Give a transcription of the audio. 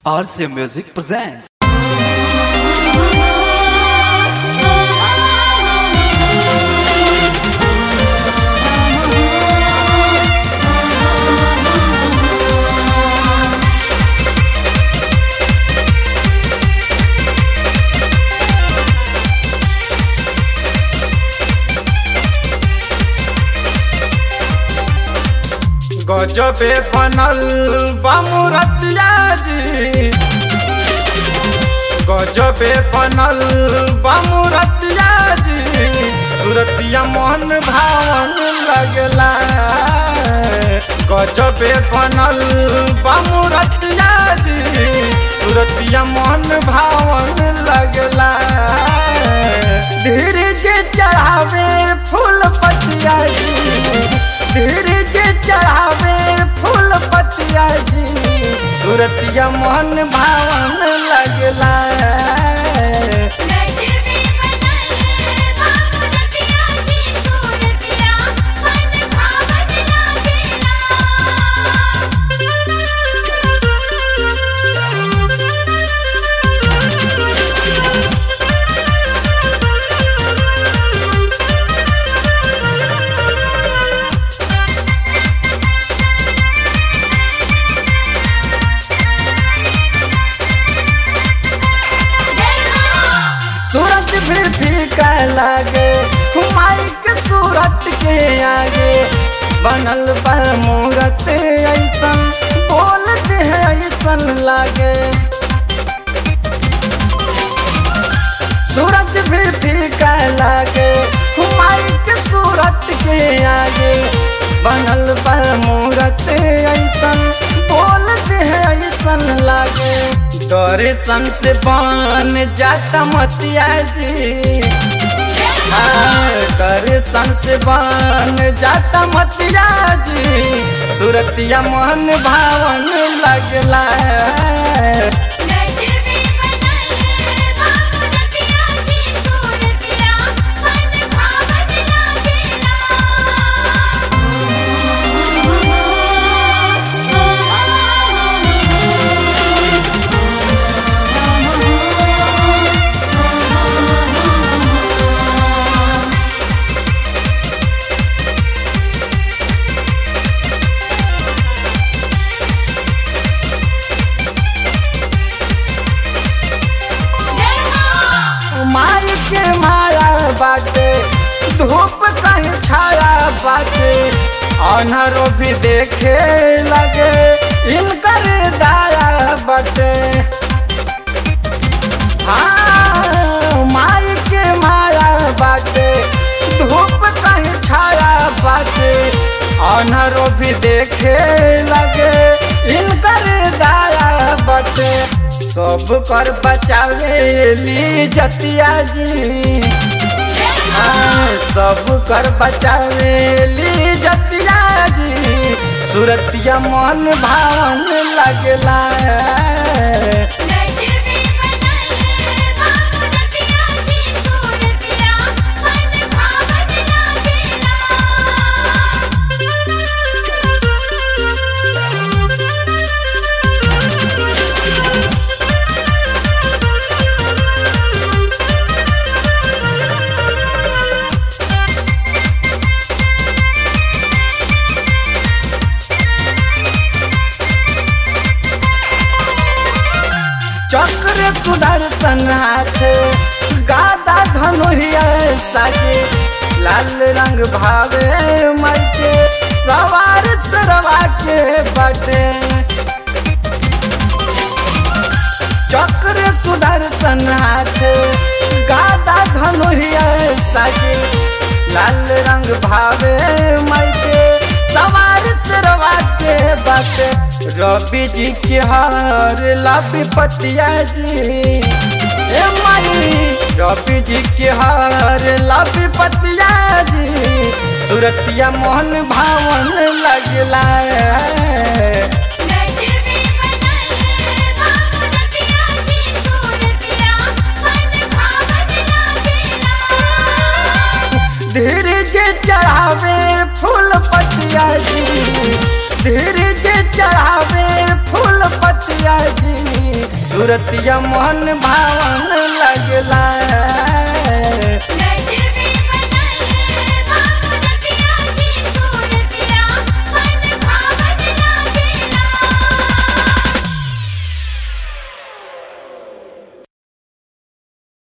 RCA Music presents. गजबे बनल बामुरतिया जी गजबे बनल बामुरतिया जी सुरतिया मन भावन लगला गजबे बनल बामुरतिया जी सुरतिया मन भावन लगला धीरे जे चढ़ावे फूल पतिया जी धीरे जे चढ़ावे फूल पतिया जी सूरतिया मन भावन लगला नजरे बनल बामुरतिया जी सूरतिया मन भावन सूरज भी फीका लागे हुमाई के सूरत के आगे बनल बा मूरत ऐसन बोलते हैं ऐसन लागे सूरज भी फीका लागे हुमाई के सूरत के आगे बनल बा मूरत ऐसन बोलते हैं ऐसन लागे दर्शन से बन जाता मतिया जी हाँ, दर्शन से बन जाता मतिया जी सूरतिया मन भावन लगला नजरे बनल बामुरतिया जी सूरतिया मन भावन माई के माया बाटे धूप कहीं छाया बाटे अनहरो भी देखे लगे इनकर दाया बाटे हाँ माई के माया बाटे धूप कहीं छाया बाटे अनहरो भी देखे लगे इनकर दाया बाटे सब कर बचावे ली जतिया जी हाँ, सब कर बचावे ली जतिया जी सूरतिया मन भावन लगला नजरे बनल बामुरतिया जी सूरतिया मन भावन चक्र सुदर्शन हाथ गादा धनुहिया साजे लाल रंग भावे मई के सवार सरवा के बटे चक्र सुदर्शन हाथ गादा धनुहिया साजे लाल रंग भावे मई के सवार सरवा के बटे रवि जी के हार लाभी पतिया जी ए माई रवि जी के हार लाभी पतिया जी सूरतिया मोहन भावन लगला नजरे बनल बामुरतिया जी सूरतिया मन भावन धीरे जे चढ़ावे फूल पतिया जी धीरे जे चढ़ावे फूल पतिया जी सूरतिया मोहन भावन लगला